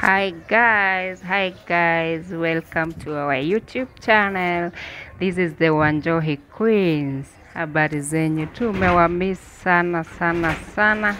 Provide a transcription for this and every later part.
Hi guys, hi guys, welcome to our YouTube channel. This is the Wanjohi Queens. Habari zenyu, tumewamiss sana sana sana.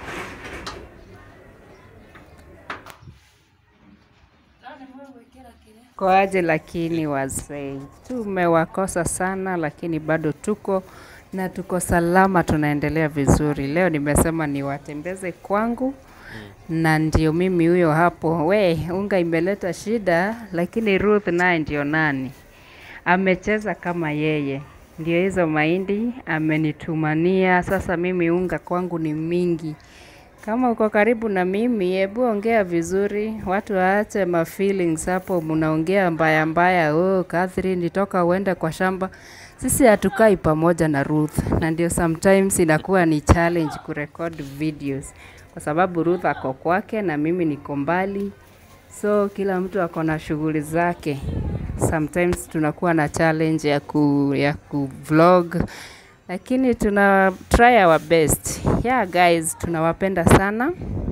Koaje lakini wazee, tumewakosa sana, lakini bado tuko na tuko salama, tunaendelea vizuri. Leo nimesema niwatembeze kwangu na ndio mimi huyo hapo. We, unga imeleta shida, lakini Ruth naye ndio nani? Amecheza kama yeye, ndio hizo mahindi amenitumania. Sasa mimi unga kwangu ni mingi. Kama uko karibu na mimi, hebu ongea vizuri, watu waache ma feelings hapo, mnaongea mbaya mbaya. Oh, Catherine, toka uende kwa shamba. Sisi hatukai pamoja na Ruth, na ndio sometimes inakuwa ni challenge kurecord videos kwa sababu Ruth ako kwake na mimi niko mbali, so kila mtu ako na shughuli zake. Sometimes tunakuwa na challenge ya ku, ya ku vlog lakini tuna try our best. Yeah guys, tunawapenda sana.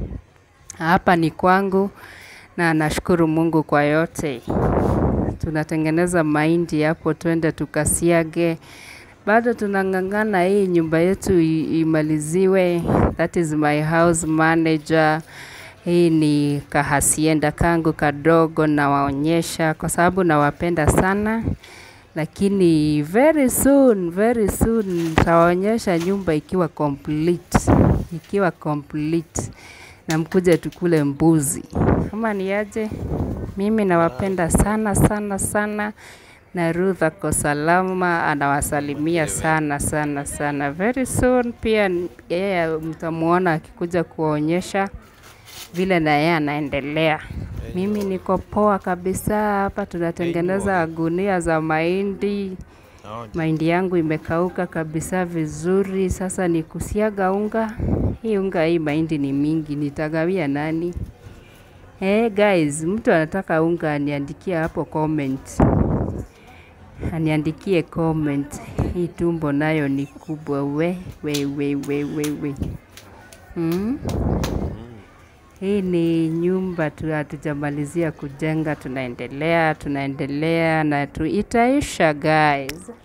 Hapa ni kwangu na nashukuru Mungu kwa yote. Tunatengeneza mahindi hapo, twende tukasiage. Bado tunang'ang'ana hii nyumba yetu i- imaliziwe. That is my house manager. Hii ni kahasienda kangu kadogo, nawaonyesha kwa sababu nawapenda sana lakini very soon, very soon nitawaonyesha nyumba ikiwa complete, ikiwa complete na mkuje tukule mbuzi. Kama ni aje, mimi nawapenda sana sana sana, na Ruth ako salama, anawasalimia sana sana sana. Very soon pia yeye mtamuona akikuja kuwaonyesha vile na yeye anaendelea. Mimi niko poa kabisa hapa, tunatengeneza gunia za mahindi. Mahindi yangu imekauka kabisa vizuri, sasa ni kusiaga unga. Hii unga hii mahindi ni mingi, nitagawia nani? Hey guys, mtu anataka unga aniandikie hapo comment, aniandikie comment. Hii tumbo nayo ni kubwa, we we we we we we. Mm? Hii ni nyumba tu hatujamalizia kujenga, tunaendelea tunaendelea na tu itaisha guys.